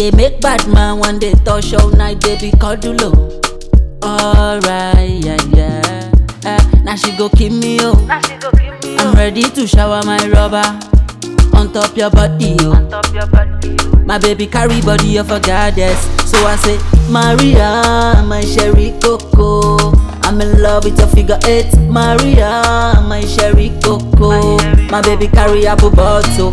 dey make bad man one day touch all night, baby cuddle oh. Alright, yeah, yeah. Uh, now she go kill me oh. Now she go give me I'm ready to shower my rubber on top your body oh. on top your body. My baby carry body of a goddess. So I say, Maria, my sherry coco. I'm in love with your figure eight. Maria, my sherry coco. My baby carry apple bottle.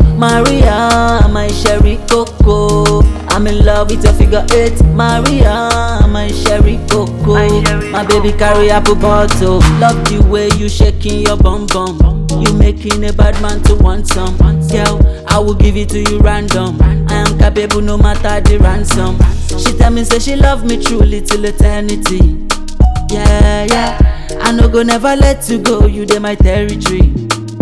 Maria, my sherry coco. I'm in love with your figure eight. Maria, my sherry coco. My sherry My baby carry apple bottle. Love the way you shaking your bum bum. You making a bad man to want some. Girl, I will give it to you random. I am capable no matter the ransom. She tell me say she love me truly till eternity. Yeah, yeah. I no go never let you go. You dey my territory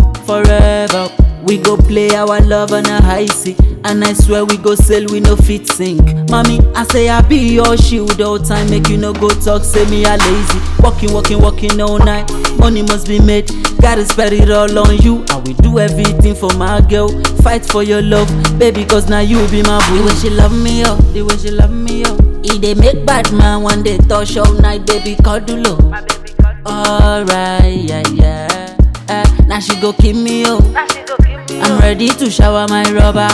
forever. We go play our love on a high sea. And I swear we go sail we no fit sink. Mommy, I say I be your shield all time. Make you no go talk, say me a lazy. Walking, walking, walking all night. Money must be made. Gotta spend it all on you. I will do everything for my girl. Fight for your love, baby, cause now you be my boo. The way she love me, oh, the way she love me, oh. It dey make bad man one day touch all night, baby, cuddle, oh. My baby cuddle. Alright, yeah, yeah. Uh, now she go kill me, oh. Now she go give me I'm ready to shower my rubber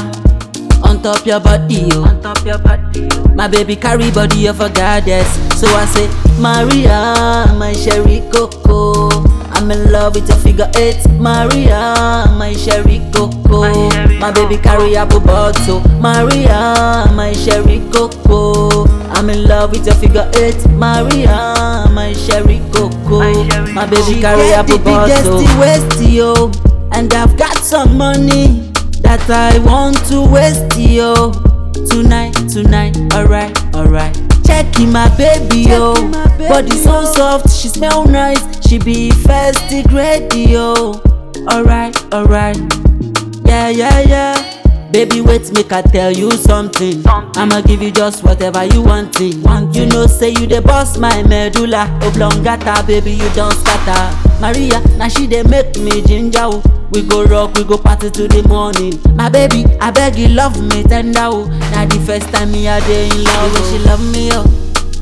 on top your body, oh. on top your body. My baby carry body of a goddess. So I say, Maria, my sherry coco. I'm in love with your figure eight. Maria, my sherry coco. My sherry My baby carry apple bottle. Maria, my sherry coco. I'm in love with your figure eight. Maria, my sherry coco. My sherry My baby coco. carry apple bottle. waist, yo. And I've got some money that I want to waste, yo. Tonight, tonight, alright, alright. Checking my baby, yo. Body so soft, she smell nice. She be first grade, yo. Alright, alright. Yeah, yeah, yeah. Baby, wait, make I tell you something. Something. I'ma give you just whatever you want. Want you know, say you the boss, my medulla oblongata, baby, you don't scatter. Maria, now she dey make me ginger. oh. We go rock, we go party to the morning. My baby, I beg you, love me tender. oh. Now the first time me a day in love, the way she love me, oh.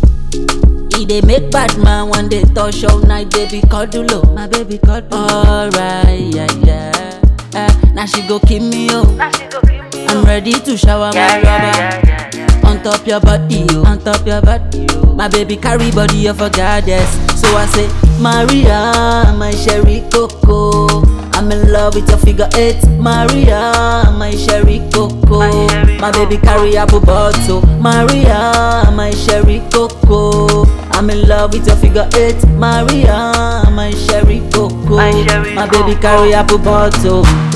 E dey make bad man one day touch all night, baby cuddle, oh. My baby cuddle. Alright, yeah, yeah. Uh, now she go kill me, oh. Now she go give me I'm ready to shower yeah, my yeah, rubber yeah, yeah, yeah. on top your body, oh. On top your body, oh. My baby carry body of a goddess. So I say, Maria, my sherry coco. I'm in love with your figure eight. Maria, my sherry coco. My sherry My baby carry apple bottle. Maria, my sherry coco. I'm in love with your figure eight. Maria, my sherry coco. My sherry My baby coco. carry apple bottle.